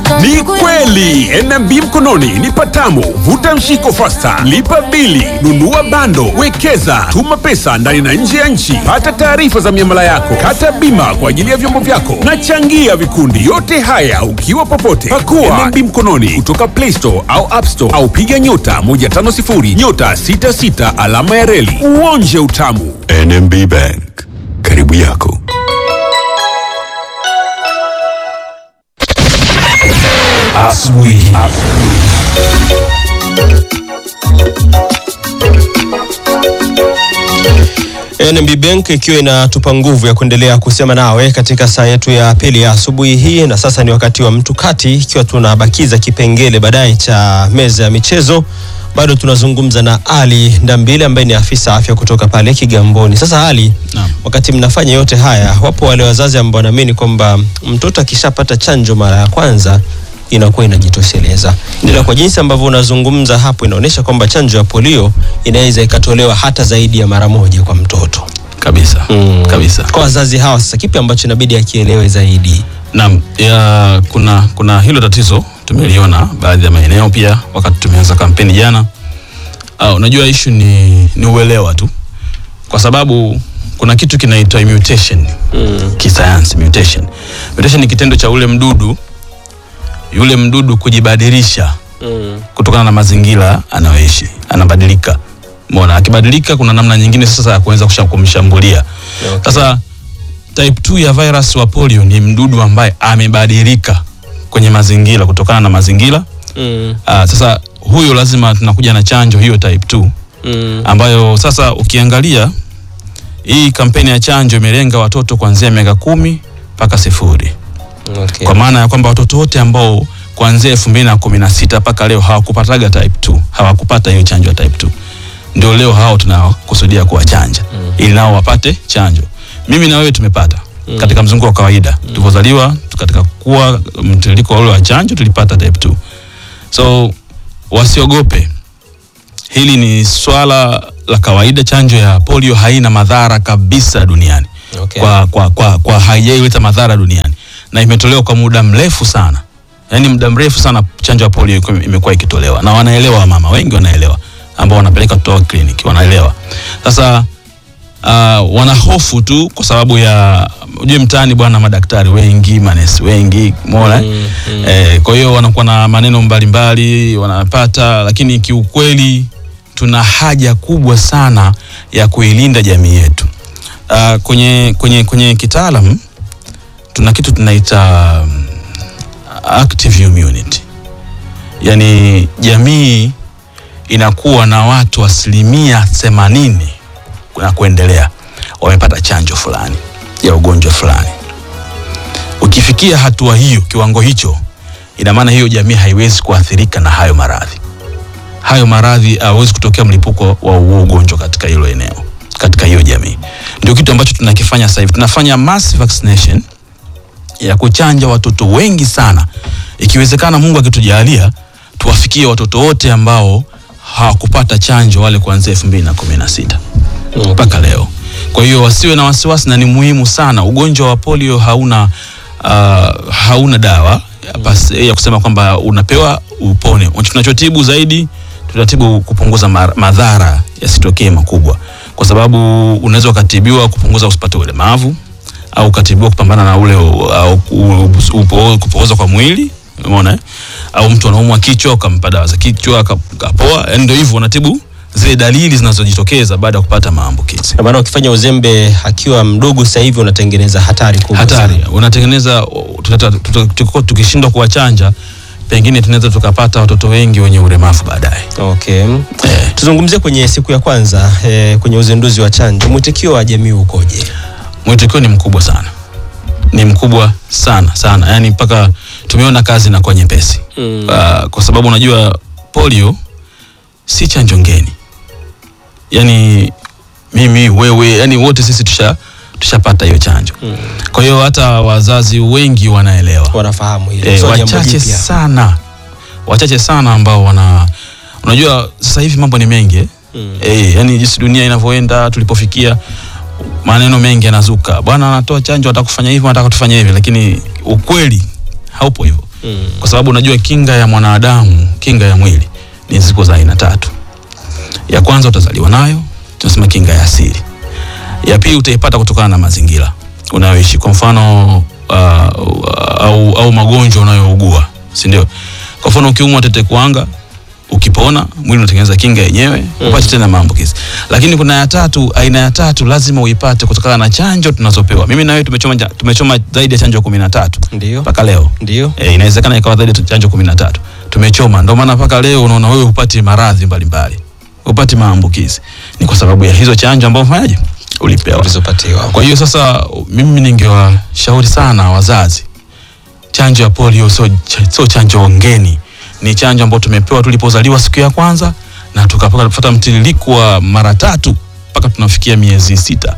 Ni kweli NMB mkononi ni patamu. Vuta mshiko fasta, lipa bili, nunua bando, wekeza, tuma pesa ndani na nje ya nchi, pata taarifa za miamala yako, kata bima kwa ajili ya vyombo vyako na changia vikundi. Yote haya ukiwa popote. Pakua NMB mkononi kutoka Play Store au App Store au piga nyota 150 nyota 66 alama ya reli uonje utamu. NMB Bank, karibu yako. Asubuhi. NMB Bank ikiwa inatupa nguvu ya kuendelea kusema nawe katika saa yetu ya pili ya asubuhi hii, na sasa ni wakati wa mtu kati, ikiwa tunabakiza kipengele baadaye cha meza ya michezo. Bado tunazungumza na Ali Ndambile ambaye ni afisa afya kutoka pale Kigamboni. Sasa Ali, Naam. wakati mnafanya yote haya, wapo wale wazazi ambao wanaamini kwamba mtoto akishapata chanjo mara ya kwanza inakuwa inajitosheleza, ila kwa jinsi ambavyo unazungumza hapo inaonyesha kwamba chanjo ya polio inaweza ikatolewa hata zaidi ya mara moja kwa mtoto. kabisa Mm. kabisa Kwa wazazi hawa sasa, kipi ambacho inabidi akielewe zaidi? naam ya, kuna kuna hilo tatizo tumeliona baadhi ya maeneo pia wakati tumeanza kampeni jana uh, unajua ishu ni, ni uelewa tu kwa sababu kuna kitu kinaitwa mutation mm. kisayansi mutation mutation ni kitendo cha ule mdudu yule mdudu kujibadilisha Mm. kutokana na mazingira anayoishi anabadilika mona akibadilika kuna namna nyingine sasa ya kuweza kusha- kumshambulia Okay. sasa type 2 ya virus wa polio ni mdudu ambaye amebadilika kwenye mazingira kutokana na mazingira Mm. Aa, sasa huyo lazima tunakuja na chanjo hiyo type 2 Mm. ambayo sasa ukiangalia hii kampeni ya chanjo imelenga watoto kuanzia miaka kumi mpaka sifuri Okay. kwa maana ya kwamba watoto wote ambao kuanzia elfu mbili na kumi na sita mpaka leo hawakupataga type 2 hawakupata hiyo chanjo ya type 2 ndio leo hao tunakusudia kuwachanja mm. ili nao wapate chanjo mimi na wewe tumepata mm. katika mzunguko wa kawaida mm. tulivyozaliwa katika kuwa mtiririko ule wa chanjo tulipata type 2 so wasiogope hili ni swala la kawaida chanjo ya polio haina madhara kabisa duniani Okay. kwa, kwa, kwa, kwa haijaileta madhara duniani na imetolewa kwa muda mrefu sana yaani muda mrefu sana chanjo ya polio iko- imekuwa ikitolewa na wanaelewa wamama wengi wanaelewa ambao wanapeleka kutoka kliniki wanaelewa sasa uh, wanahofu tu kwa sababu ya ujue mtaani bwana madaktari wengi manesi wengi mona Mm, mm. eh, kwa hiyo wanakuwa na maneno mbalimbali wanapata lakini kiukweli tuna haja kubwa sana ya kuilinda jamii yetu uh, kwenye kwenye kwenye kitaalam tuna kitu tunaita um, active immunity yaani jamii inakuwa na watu asilimia themanini na kuendelea wamepata chanjo fulani ya ugonjwa fulani ukifikia hatua hiyo kiwango hicho ina maana hiyo jamii haiwezi kuathirika na hayo maradhi hayo maradhi hawezi kutokea mlipuko wa huo ugonjwa katika hilo eneo katika hiyo jamii ndio kitu ambacho tunakifanya sasa hivi tunafanya mass vaccination ya kuchanja watoto wengi sana ikiwezekana mungu akitujalia tuwafikie watoto wote ambao hawakupata chanjo wale kuanzia elfu mbili na kumi na sita mpaka leo kwa hiyo wasiwe na wasiwasi na ni muhimu sana ugonjwa wa polio hauna uh, hauna dawa ya, pas, ya kusema kwamba unapewa upone tunachotibu zaidi tutatibu kupunguza mar- madhara yasitokee makubwa kwa sababu unaweza ukatibiwa kupunguza usipate ulemavu au ukatibiwa kupambana na ule u- au u- upo- kupooza kwa mwili umeona eh? au mtu anaumwa kichwa ukampa dawa za kichwa aka- kapoa yani ndio hivyo unatibu zile dalili zinazojitokeza baada ya kupata maambukizi Kwa maana ukifanya uzembe akiwa mdogo sasa hivi unatengeneza hatari kubwa hatari sana. unatengeneza tutata- tuta- tuko- tukishindwa kuwachanja pengine tunaweza tukapata watoto wengi wenye ulemavu baadaye Okay. eh. Tuzungumzie kwenye siku ya kwanza eh, kwenye uzinduzi wa chanjo, mwitikio wa jamii ukoje? mwitikio ni mkubwa sana ni mkubwa sana sana yaani mpaka tumeona kazi inakuwa nyepesi Mm. uh, kwa sababu unajua polio si chanjo ngeni yaani mimi wewe yani wote sisi tusha tushapata hiyo chanjo mm. kwa hiyo hata wazazi wengi wanaelewa Wanafahamu hilo. e, Sio jambo wachache jipya. sana wachache sana ambao wana unajua sasa hivi mambo ni mengi eh? Mm. e, yani jinsi dunia inavyoenda tulipofikia maneno mengi yanazuka bwana anatoa chanjo atakufanya hivi anataka tufanye hivi lakini ukweli haupo hivyo Mm. kwa sababu unajua kinga ya mwanadamu kinga ya mwili ni ziko za aina tatu ya kwanza utazaliwa nayo tunasema kinga ya asili ya pili utaipata kutokana na mazingira unayoishi kwa mfano uh, au, au magonjwa unayougua si ndio kwa mfano ukiumwa tete kuanga ukipona mwili unatengeneza kinga yenyewe upate tena maambukizi lakini kuna ya tatu aina ya tatu lazima uipate kutokana na chanjo tunazopewa mimi na wewe tumechoma, ja- tumechoma zaidi ya chanjo kumi na tatu Ndio. mpaka leo Ndio. e, inawezekana ikawa zaidi ya chanjo kumi na tatu tumechoma ndio maana mpaka leo unaona wewe hupati maradhi mbalimbali hupati maambukizi ni kwa sababu ya hizo chanjo ambazo fanyaje ulipewa Ulizopatiwa. kwa hiyo sasa mimi ningewashauri sana wazazi chanjo ya polio sio ch- sio chanjo ngeni ni chanjo ambayo tumepewa tulipozaliwa siku ya kwanza na tukapata mtiririko wa mara tatu mpaka tunafikia miezi sita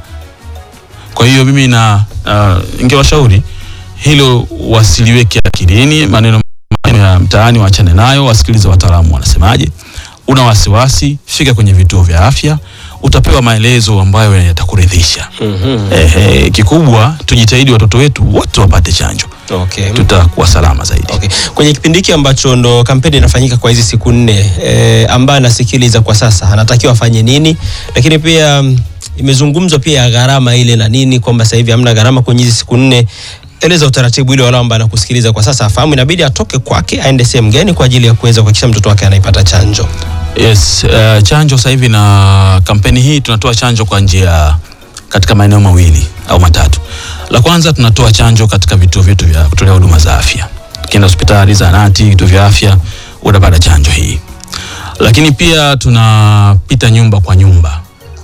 kwa hiyo mimi na uh, ingewashauri hilo wasiliweke akilini maneno maneno ya mtaani waachane nayo wasikilize wataalamu wanasemaje una wasiwasi fika kwenye vituo vya afya utapewa maelezo ambayo yatakuridhisha Mhm. Ehe, kikubwa tujitahidi watoto wetu wote wapate chanjo Okay. tutakuwa salama zaidi Okay. Kwenye kipindi hiki ambacho ndo kampeni inafanyika kwa hizi siku nne e, ambaye anasikiliza kwa sasa anatakiwa afanye nini, lakini pia mm, imezungumzwa pia ya gharama ile na nini, kwamba sasa hivi hamna gharama kwenye hizi siku nne. Eleza utaratibu ile wale ambao anakusikiliza kwa sasa afahamu, inabidi atoke kwake aende sehemu gani kwa ajili ya kuweza kuhakikisha mtoto wake anaipata chanjo. Yes, uh, chanjo sasa hivi na kampeni hii tunatoa chanjo kwa njia katika maeneo mawili au matatu. La kwanza tunatoa chanjo katika vituo vyetu vya kutolea huduma za afya. Ukienda hospitali, zahanati, vituo vya afya utapata chanjo hii. Lakini pia tunapita nyumba kwa nyumba.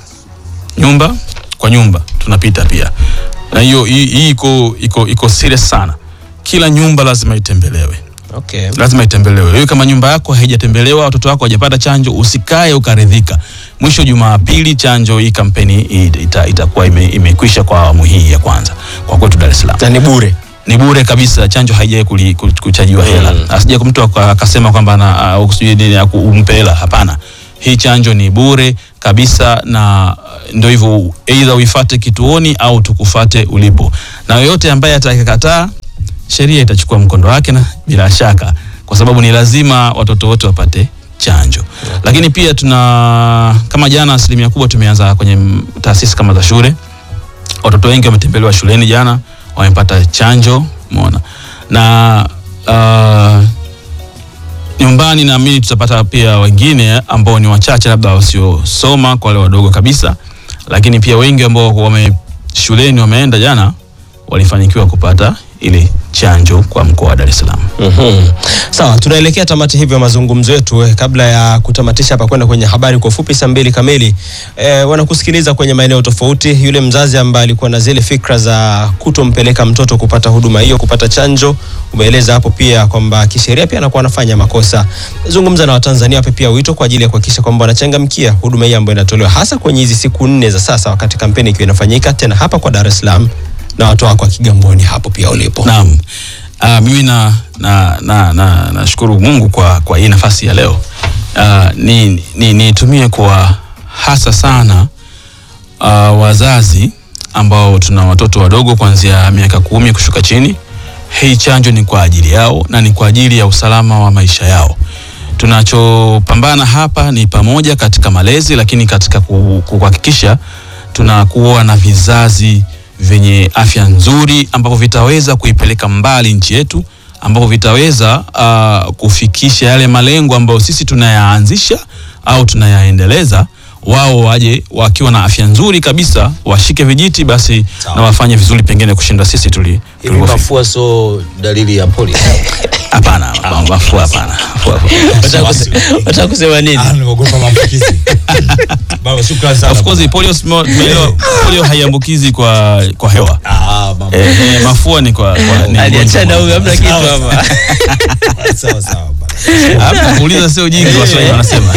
Nyumba kwa nyumba tunapita pia. Na hiyo hii hii iko iko iko serious sana. Kila nyumba lazima itembelewe Okay. lazima itembelewe. Wewe kama nyumba yako haijatembelewa, watoto wako hawajapata chanjo, usikae ukaridhika. Mwisho Jumapili chanjo hii kampeni hii ita, itakuwa ime, imekwisha kwa awamu hii ya kwanza kwa kwetu Dar es Salaam. Na ni bure. Ni bure kabisa, chanjo haijai kuli- ku- kuchajiwa hela. Asije mtu aka- akasema kwamba ana au sijui nini aku- umpe hela. Hapana, hii chanjo ni bure kabisa, na uh, ndio hivyo, aidha uifate kituoni au tukufate ulipo, na yoyote ambaye atakakataa sheria itachukua mkondo wake na bila shaka, kwa sababu ni lazima watoto wote wapate chanjo. Lakini pia tuna kama jana, asilimia kubwa tumeanza kwenye mm, taasisi kama za shule. Watoto wengi wametembelewa shuleni jana, wamepata chanjo, umeona na uh, nyumbani naamini tutapata pia wengine ambao ni wachache labda wasiosoma kwa wale wadogo kabisa, lakini pia wengi ambao wame shuleni wameenda jana walifanikiwa kupata ile chanjo kwa mkoa wa Dar es Salaam. Mhm. Sawa, tunaelekea tamati hivyo mazungumzo yetu. Eh, Kabla ya kutamatisha hapa kwenda kwenye habari kwa ufupi saa mbili kamili, eh, wanakusikiliza kwenye maeneo tofauti. Yule mzazi ambaye alikuwa na zile fikra za kutompeleka mtoto kupata huduma hiyo, kupata chanjo, umeeleza hapo pia kwamba kisheria pia anakuwa anafanya makosa. Zungumza na Watanzania, wape pia wito kwa ajili ya kuhakikisha kwamba wanachangamkia huduma hii ambayo inatolewa hasa kwenye hizi siku nne za sasa, wakati kampeni ikiwa inafanyika tena hapa kwa Dar es Salaam na watu wako wa Kigamboni hapo pia ulipo. Naam. Uh, mimi na na na na nashukuru Mungu kwa kwa hii nafasi ya leo. Uh, ni ni nitumie kwa hasa sana uh, wazazi ambao tuna watoto wadogo kuanzia miaka kumi kushuka chini. Hii chanjo ni kwa ajili yao na ni kwa ajili ya usalama wa maisha yao. Tunachopambana hapa ni pamoja katika malezi, lakini katika ku- kuhakikisha tunakuwa na vizazi vyenye afya nzuri ambavyo vitaweza kuipeleka mbali nchi yetu ambapo vitaweza uh, kufikisha yale malengo ambayo sisi tunayaanzisha au tunayaendeleza wao waje wakiwa na afya nzuri kabisa washike vijiti basi Sawa. na wafanye vizuri pengine kushinda sisi tuli Hivi tulivyofika. mafua sio dalili ya polio? hapana mafua hapana Mafua hapana. Wataka kusema nini? Ah, nimeogopa maambukizi. Baba, shukrani sana. of course polio simo- tumeelewa, polio haiambukizi kwa kwa hewa Ah, mama. eh, eh, mafua ni kwa, kwa ni aliachana huyu hamna kitu Sawa, hapa Sawa sawa bana. Hapa kuuliza sio ujinga waswahili wanasema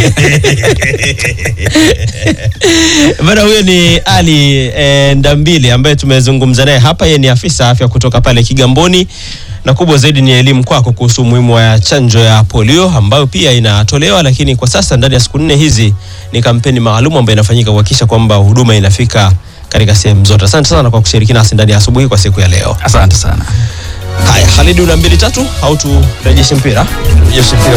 bana huyo ni ali e, ndambili ambaye tumezungumza naye hapa yeye ni afisa afya kutoka pale kigamboni na kubwa zaidi ni elimu kwako kuhusu umuhimu wa chanjo ya polio ambayo pia inatolewa lakini kwa sasa ndani ya siku nne hizi ni kampeni maalum ambayo inafanyika kuhakikisha kwamba huduma inafika katika sehemu zote asante sana kwa kushiriki nasi ndani ya asubuhi kwa siku ya leo asante sana Haya, Khalid una mbili tatu au turejeshe mpira? Jeshi mpira